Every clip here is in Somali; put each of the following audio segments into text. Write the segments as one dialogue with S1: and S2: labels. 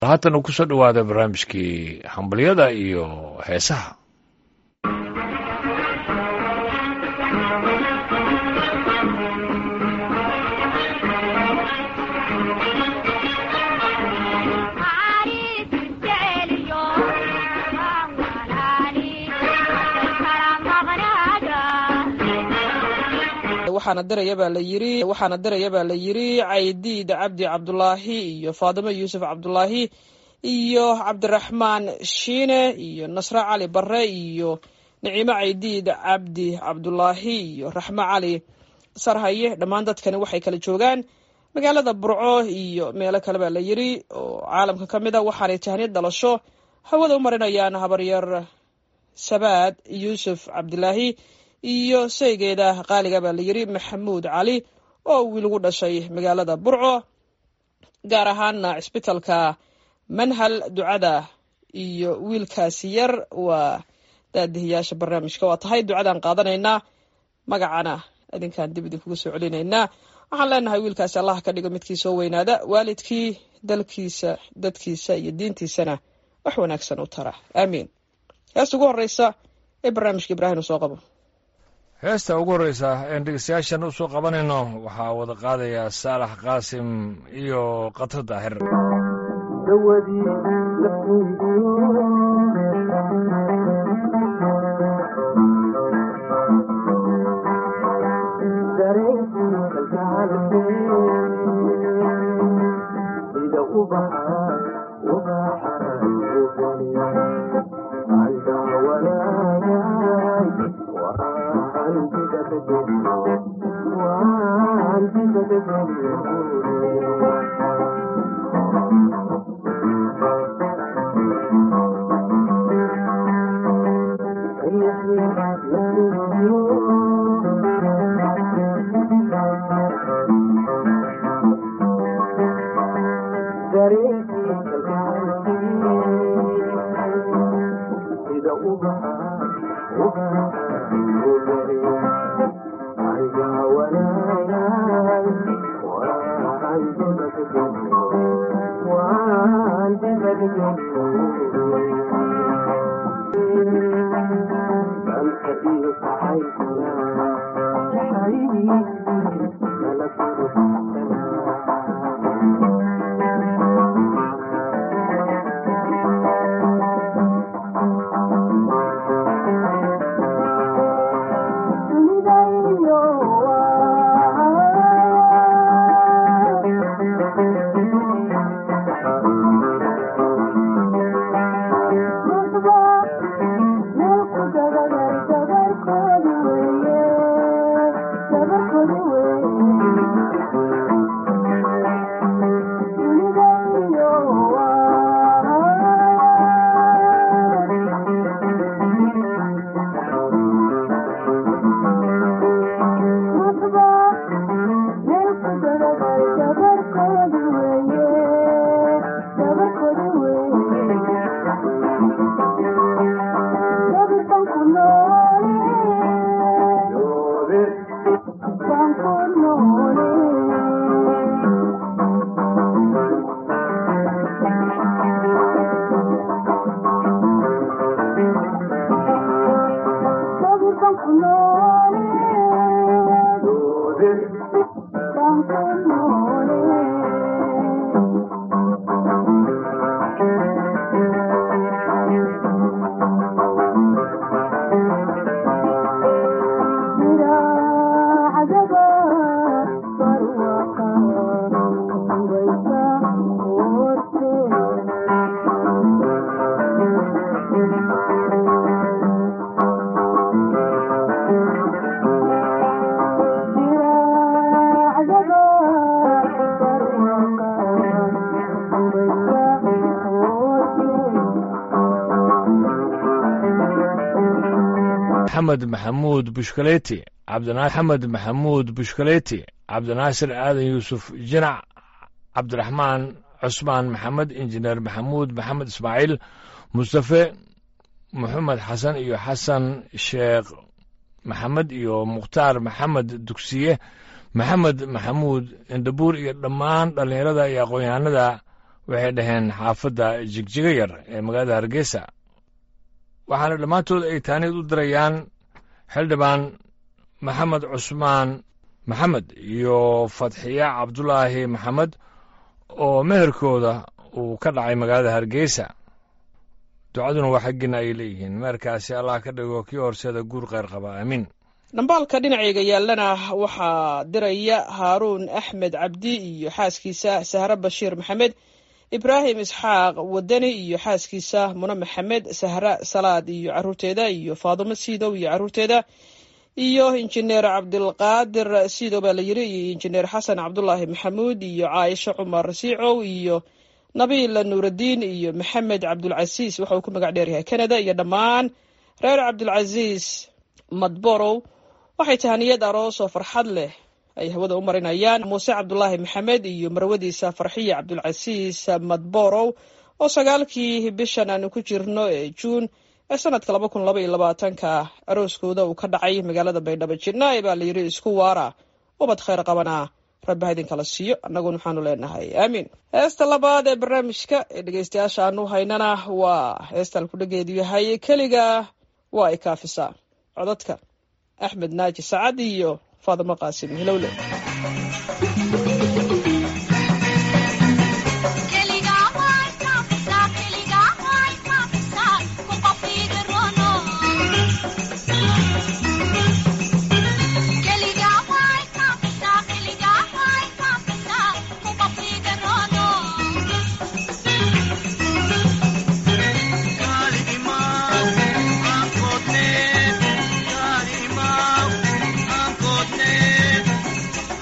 S1: haatan uu kusoo dhawaada barnaamijkii hambalyada iyo heesaha
S2: waxaana diraya baa la yiri waxaana diraya baa la yiri caydiid cabdi cabdulaahi iyo faadimo yuusuf cabdulaahi iyo cabdiraxmaan shiine iyo nasre cali bare iyo nicimo caydiid cabdi cabdulaahi iyo raxmo cali sarhaye dhammaan dadkani waxay kala joogaan magaalada burco iyo meelo kale baa la yiri oo caalamka ka mid a waxaanay tahniyad dhalasho hawada u marinayaan habaryar sabaad yuusuf cabdilaahi iyo saygeeda qaaliga baa la yiri maxamuud cali oo wiil ugu dhashay magaalada burco gaar ahaana cisbitalka manhal ducada iyo wiilkaasi yar waa daadihiyaasha barnaamijka waa tahay ducadaan qaadanaynaa magacana idinkaan dib idinkugu soo celinaynaa waxaan leenahay wiilkaasi allah ka dhigo midkii soo weynaada waalidkii dalkiisa dadkiisa iyo diintiisana wax wanaagsan u tara aamiin heesta ugu horeysa ee barnaamijka ibraahim u soo qabo
S1: heesta ugu horreysa een dhegeystayaashan u soo qabanayno waxaa wada qaadaya saalax qaasim iyo katar daahir maxamed maxamuud bushkaleti cabdixamed maxamuud bushkaleti cabdinaasir aadan yuusuf jinac cabdiraxmaan cusmaan maxamed injineer maxamuud maxamed ismaaciil mustafe moxamed xasan iyo xasan sheekh maxamed iyo mukhtaar maxamed dugsiye maxamed maxamuud indhabuur iyo dhammaan dhallinyarada iyo aqoon-yahanada waxay dhaheen xaafadda jigjiga yar ee magaalada hargeysa waxaana dhammaantood ay taaniid u dirayaan xildhibaan maxamed cusmaan maxamed iyo fadxiya cabdulaahi maxamed oo meherkooda uu ka dhacay magaalada hargeysa ducaduna waa xaggiina ay leeyihiin meherkaasi allah ka dhigo kii horseeda guur kheyr qaba aamiin
S2: dhambaalka dhinacayga yaallana waxaa diraya haaruun axmed cabdi iyo xaaskiisa sahre bashiir maxamed ibraahim isxaaq wadani iyo xaaskiisa mune maxamed sahre salaad iyo caruurteeda iyo faadumo siidow iyo caruurteeda iyo injineer cabdilqaadir siidow baa la yiri iyo injineer xasan cabdulaahi maxamuud iyo caaisho cumar siicow iyo nabiil nuuraddiin iyo maxamed cabdulcasiis waxa uu ku magac dheeryahay canada iyo dhammaan reer cabdulcasiis madborow waxay tahaniyad aroos oo farxad leh ay hawada u marinayaan muuse cabdulaahi maxamed iyo marwadiisa farxiya cabdulcasiis madborow oo sagaalkii bishan aanu ku jirno ee juun ee sanadka laba kun laba iyo labaatanka arooskooda uu ka dhacay magaalada baydhabo jidnaaye baa la yidhi isku waara ubad khayr qabana rabbi ha idinkala siiyo annaguna waxaanu leenahay aamiin heesta labaad ee barnaamijka ee dhegeystayaasha aanu haynana waa heestaan kudhageedu yahay keliga waa ay kaafisaa codadka axmed naaji sacad iyo faadimo qaasim hilowle
S3: Kalima, I'm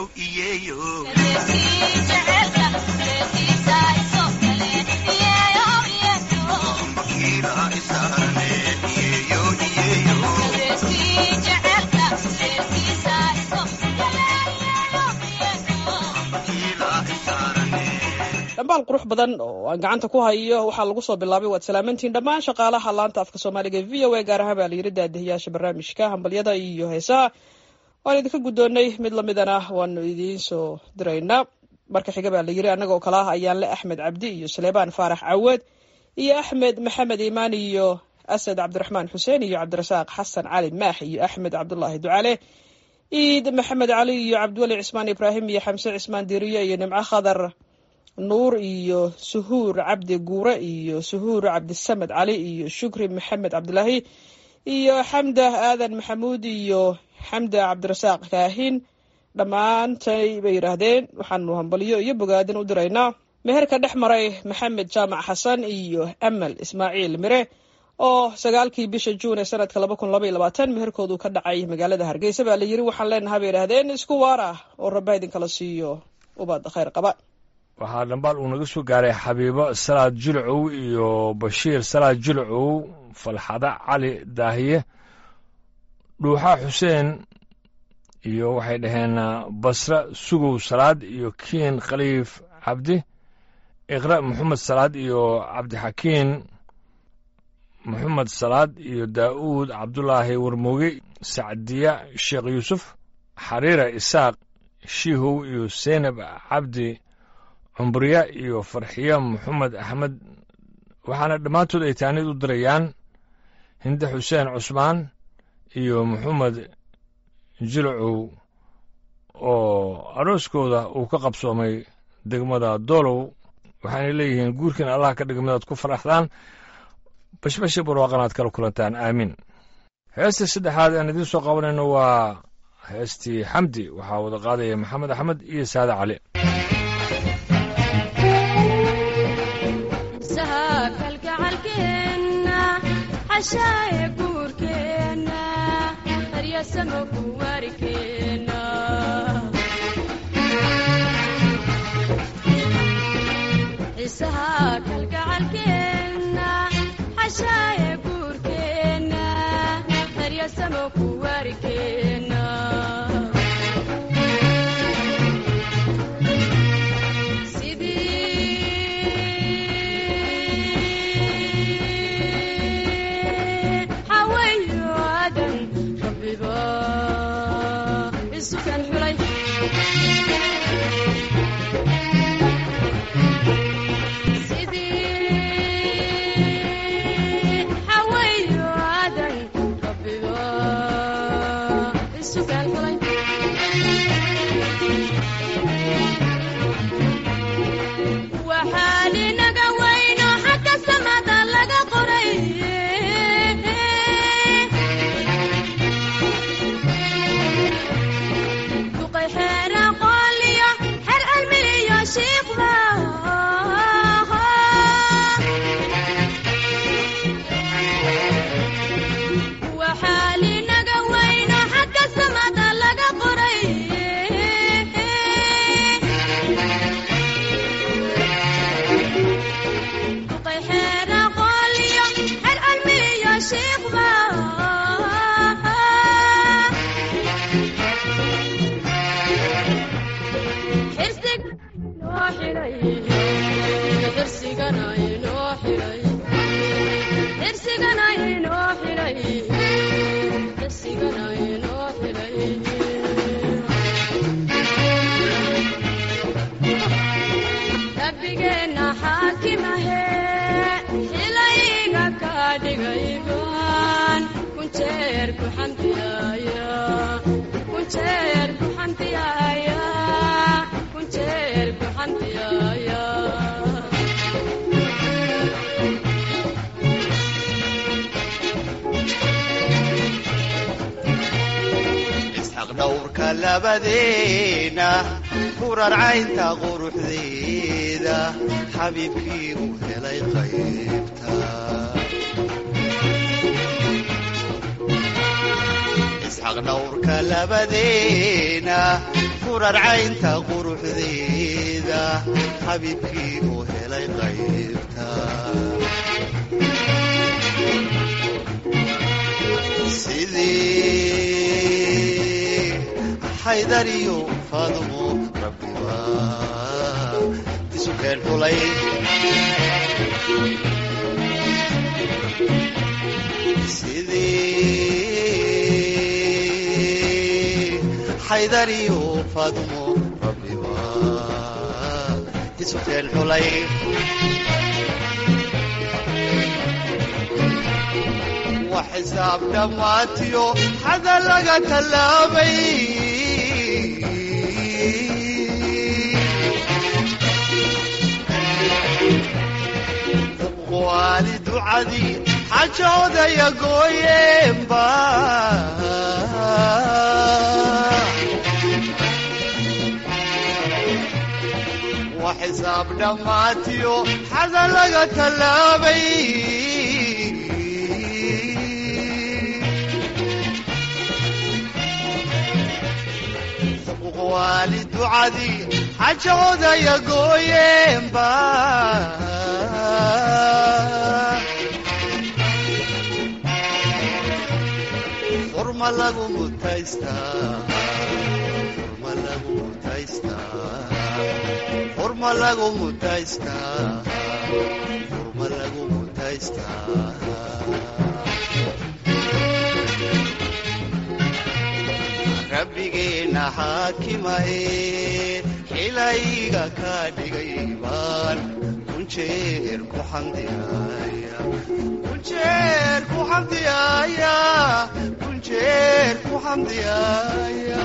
S2: dhambaal qurux badan oo aan gacanta ku hayo waxaa lagu soo bilaabay waad salaamantiin dhammaan shaqaalaha laanta afka soomaaliga v o a gaar ahaan baa layiri daadihiyaasha barnaamijka hambalyada iyo heesaha waan idinka guddoonnay mid lamidana waanu idiin soo diraynaa marka xiga baa layiri annagoo kale ah ayaanle axmed cabdi iyo saleebaan faarax caweed iyo axmed maxamed iimaan iyo asad cabdiraxmaan xuseen iyo cabdirasaaq xasan cali maax iyo axmed cabdulaahi ducale ciid maxamed cali iyo cabdiweli cismaan ibraahim iyo xamse cismaan diiriye iyo nimco khadar nuur iyo suhuur cabdi guure iyo suhuur cabdisamed cali iyo shukri maxamed cabdilaahi iyo xamda aadan maxamuud iyo xamda cabdirasaaq kaahin dhammaantay bay yidhaahdeen waxaanu hambalyo iyo bogaadin u diraynaa meherka dhex maray maxamed jaamac xasan iyo amal ismaaciil mire oo sagaalkii bisha juun ee sanadka laba kun laba iyo labaatan meherkoodu ka dhacay magaalada hargeysa baa la yiri waxaan leenahay bay yidhahdeen isku waar ah oo rabba idinkala siiyo ubad khayr qaba
S1: waxaa dhambaal uu naga soo gaaray xabiibo salaad jilcow iyo bashiir salaad jilcow falxada cali daahiye dhuuxa xuseen iyo waxay dhaheen basre sugow salaad iyo kiin khaliif cabdi iqra maxamed salaad iyo cabdixakiin maxamed salaad iyo daa'uud cabdulaahi warmooge sacdiya sheekh yuusuf xariira isaaq shiihow iyo seynab cabdi cumbriya iyo farxiya maxamed axmed waxaana dhammaantood ay taanid u dirayaan hinde xuseen cusmaan iyo maxamed jilcow oo arooskooda uu ka qabsoomay degmada doolow waxaanay leeyihiin guurkiin allah ka dhiga midaad ku faraxdaan bashbashi barwaaqan aad kala kulantaan aamiin heestii saddexaad aan idiin soo qabanayno waa heestii xamdi waxaa wada qaadaya maxamed axmed iyo saade cali
S3: xashaaye guurkeenna qaryasamo ku waarikeenna xiisaha kalgacalkeenna xashaaye guurkeenna qaryasamo ku waarikeenna
S4: dhowrka labadeena kurarcaynta quruxdeeda xabiibkii uu helay qaybta xaqdhawrka labadeena furarcaynta quruxdeeda xabiibkii uu helay qaybta sidii xaydariyo faadumo rabbiba isu keen xulay sidii xaydariyo faadumo rabbiba isu keen xulay wa xisaab dhammaatiyo xada laga tallaabay waali ducadii xajoodaya gooyeenba wa xisaab dhammaatiyo xada laga tallaabay waali ducadii xajoodaya gooyeenba furma lagu mutaystaa furma lagu mutaystaa furma lagu mutaystaa furma lagu mutaystaa rabbigeena xaakimahe xilayga ka dhigay baan kunjeer ku xamdiyaaya kunjeer ku xamdiyaaya kunjeer ku xamdiyaaya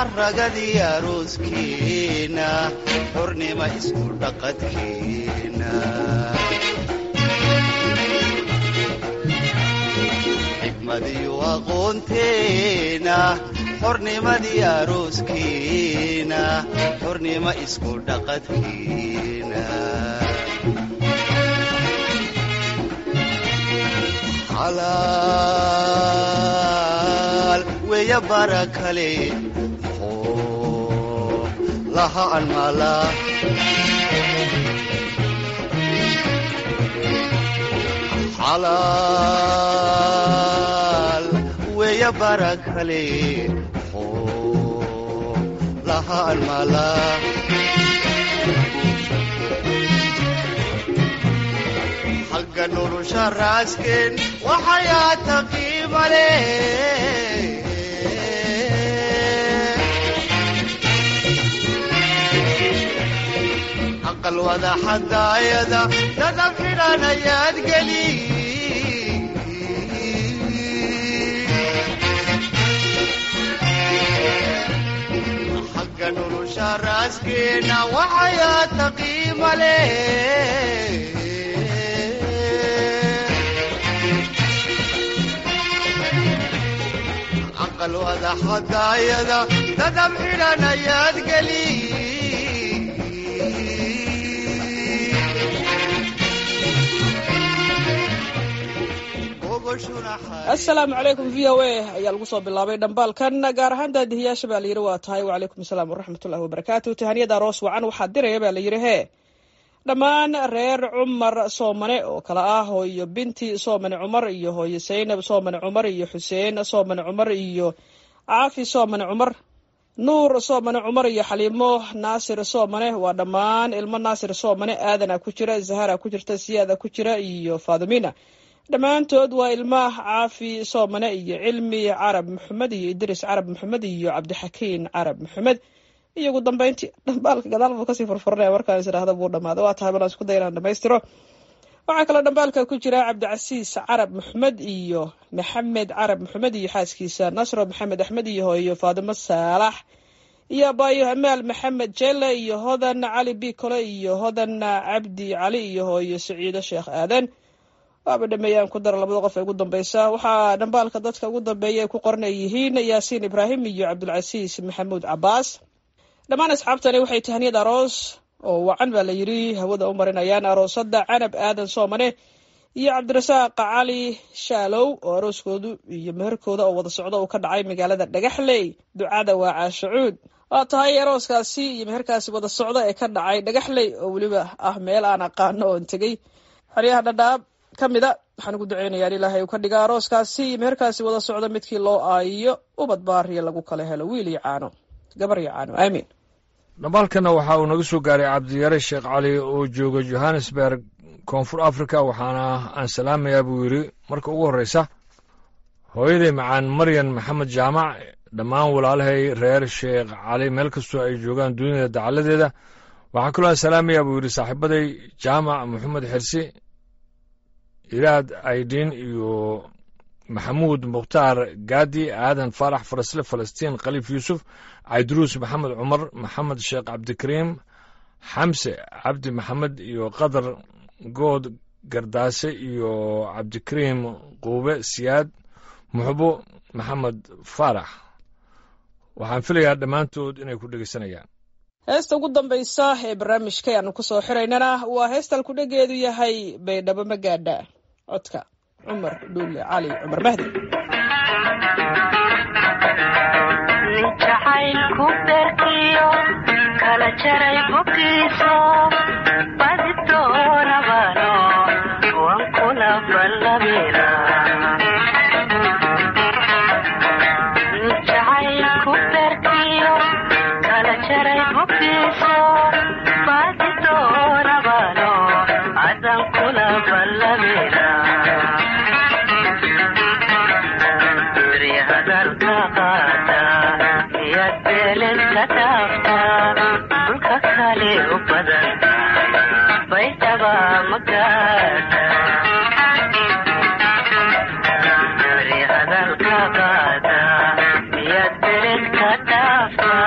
S4: xaragadii arooskeena xornima isku dhaqadkeena xikmadiyo aqoonteena xornimadii arooskeena xornima isku dhaqadkeena xalaal weya bara kale oo laha anmala xalaal weya bara kale oo laha anmala xagga nolosha raasken waxayaa taqiimale aqal wada xadaayada dadab xidhan ayaad geli xagga nolosha raaskeena waxayaa taqiimale aqal wada xadaayada dadab xidhan ayaad geli
S2: asalaamu calaykum v o a ayaa lagu soo bilaabay dhambaalkan gaar ahaan daadihiyaasha baa layidhi waa tahay wacalaykum asalaam waraxmatullahi wabarakaatu tahaniyada aroos wacan waxaa diraya baa layidhi hee dhammaan reer cumar soomane oo kale ah hooyo binti soomane cumar iyo hooyo saynab soomane cumar iyo xuseen soomane cumar iyo caafi soomane cumar nuur soomane cumar iyo xaliimo naasir soomane waa dhammaan ilmo naasir soomane aadana ku jira zahara ku jirta siyaada ku jira iyo faadumina dhammaantood waa ilma caafi soomane iyo cilmi carab maxamed iyo idris carab maxamed iyo cabdixakiin carab maxamed iyo ugu dambeyntii dhambaalka gadaal buu kasii furfuranaya markaan is idhaahda buu dhamaada waa tahay balan isku daya inaan dhamaystiro waxaa kaloo dhambaalka ku jira cabdicasiis carab maxamed iyo maxamed carab maxamed iyo xaaskiisa nasro maxamed axmed iyo hooyo faadimo saalax iyo abaayo amaal maxamed jelle iyo hodan cali bikole iyo hodan cabdi cali iyo hooyo saciido sheekh aadan waaba dhameeyaan ku dara labada qof ee ugu dambeysa waxaa dhambaalka dadka ugu dambeeya ay ku qoran ay yihiin yaasiin ibraahim iyo cabdulcasiis maxamuud cabaas dhammaan asxaabtani waxay tahaniyad aroos oo wacan baa la yidhi hawada u marinayaan aroosada canab aadan soomane iyo cabdirasaaq cali shaalow oo arooskoodu iyo meherkooda oo wada socda uu ka dhacay magaalada dhagaxley ducada waa caashacuud waa tahay arooskaasi iyo meherkaasi wada socda ee ka dhacay dhagaxley oo weliba ah meel aan aqaano oon tegey xeryaha dhadhaab ka mida waxaan ugu duceynayaa in ilaahay uu ka dhiga arooskaasi iyo meherkaasi wada socda midkii loo aayiyo ubad baariya lagu kala helo wiil iyo caano gabar iyo caano aamiin
S1: dhambaalkana waxa uu naga soo gaaray cabdiyare sheekh cali oo jooga johannesburg koonfur africa waxaana aan salaamayaa buu yidhi marka ugu horreysa hooyaday macaan maryan maxamed jaamac dhammaan walaalahay reer sheekh cali meel kastoo ay joogaan dunida dacaladeeda waxaa kaloo aan salaamayaa buu yidhi saaxiibaday jaamac maxamed xirsi iraad aydin iyo maxamuud mukhtaar gaadi aadan faarax farasle falastiin khaliif yuusuf cayduruus maxamed cumar maxamed sheekh cabdikariim xamse cabdi maxamed iyo qadar good gardaase iyo cabdikariim quube siyaad muxbo maxamed faarax waxaan filayaa dhammaantood inay ku dhegeysanayaan
S2: heesta ugu dambaysa ee barnaamijka aanu ku soo xiraynana waa heestan kudhegeedu yahay baydhabo magaadha codka cumar dhuule cali cumar mahdi
S5: nin jacaylku beerkiyo kala jaray boggiiso badi doonabano wan kula ballabina nin jacaylku beerkiyo kala jaray boggiiso badi doonabano adan kula ballabina hadalka qaata miyaad beelen ka dhaaftaa dhulka kale u badan baydhaba magaada hadalka qaata miyaad beelen ka dhaaftaa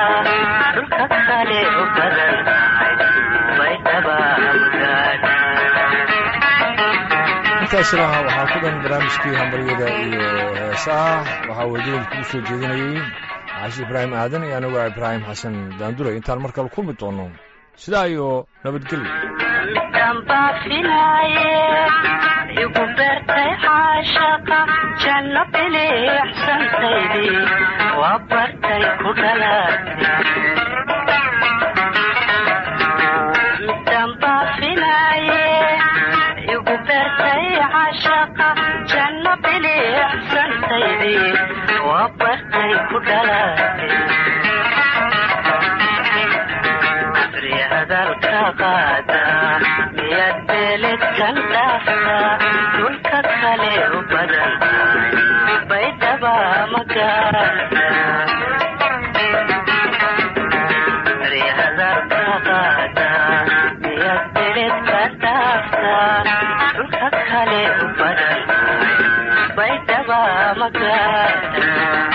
S1: dhammaystiraha waxaa ku dhan barnaamijkii hambaryada iyo heesaha waxaa wadadan kuu soo jeedinayey caashi ibraahim aadan iyo anigoo ibraahim xasan daandure intaan mar kale kulmi doono sidaa iyo nabadgelyo
S5: dambaafinaaye igu beertay caashaqa janno bilixsantaydii waa bartay ku dhalaatay dambaafinaaye igu beertay caashaqa janno bilixsantaydii waa bartay ku dhalaatay hadalka qaada miyaad beeledkan dhaafta dhulka kale u badan baydhaba magaada hadalka qaada miyaad beeledkan dhaafta dhulka kale u badan baydhaba magaada